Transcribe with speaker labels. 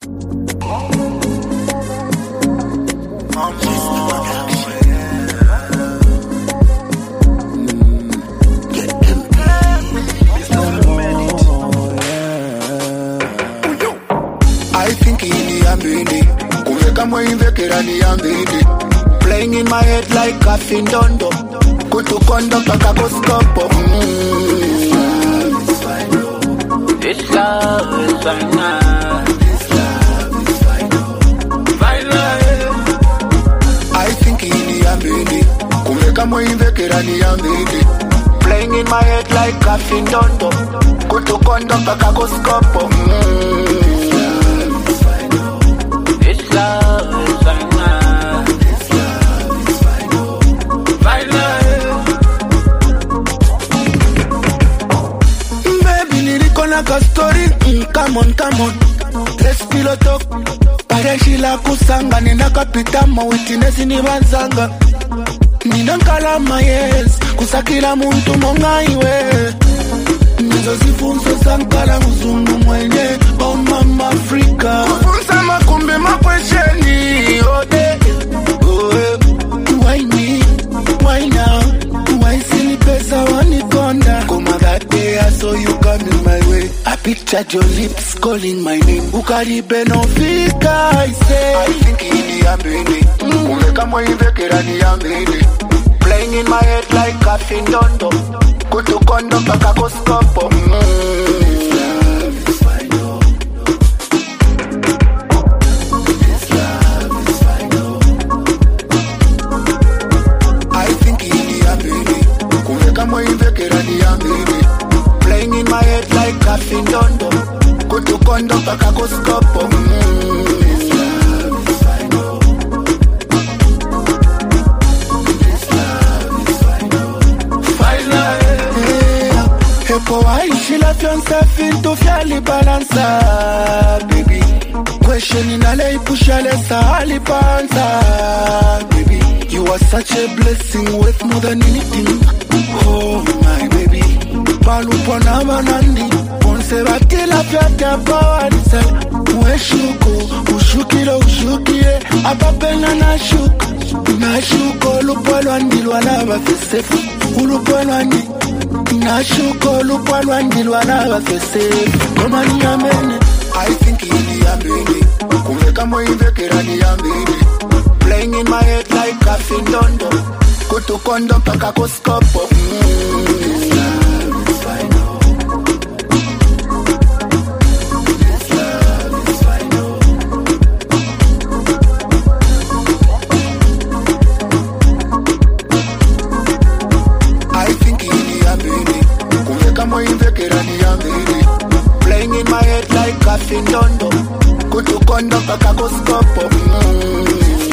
Speaker 1: I think ini yambili kumeka mweimvekera ni yambili playing in my head like kafindondo kutukondo paka koskopo mm.
Speaker 2: This love is final.
Speaker 1: I think ini yambili kumeka mweimvekera ni yambili playing in my head like kafindondo kutukondo paka koskopo mm.
Speaker 2: This love is final.
Speaker 1: Baby, niliko na ka story mm, come on, come on Let's pillow talk Pareshi la kusanga Nina kapita mawitinesi ni banzanga Nina nkalama yes Kusakila muntu mongaiwe Nizo zifunzo zankala mzungu mwenye Oh mama Afrika Kufunza makumbi makwesheni Ode oh, eh. Why me? Why now? Why silly pesa wanikonda? Kuma that day I saw you coming my way. I pictured your lips calling my name. Ukaribe no fika, I say. I think ini yambini. Kumeka mwaivekera ni yambini. Playing in my head like kafindondo. Kutukondo paka koskopo. Mm. I think ini yambini kumeka mwaimvekera ni yambini playing in my head like kafindondo kutukondo paka koskopo mm. Eh, epo waishila vyonse vintu vyalibalansa baby question inaleipushalesa alipanza baby you are such a blessing worth more than anything oh my baby palupona banandi bonse batila vyatapawanisa weshuko ushukile ushukile apapena nashuka nashuka olupo lwandilwa nabafesefu ulupo lwandi nashuka olupo lwandilwa nabafesefu omanyamene I think ini yambini kumeka mwaimvekera ni yambini playing in my head like kafindondo kutukondo paka koskopo mm. I think ini yambini kumeka mwaimvekera ni yambini playing in my head like kafindondo kutukondo paka koskopo mm.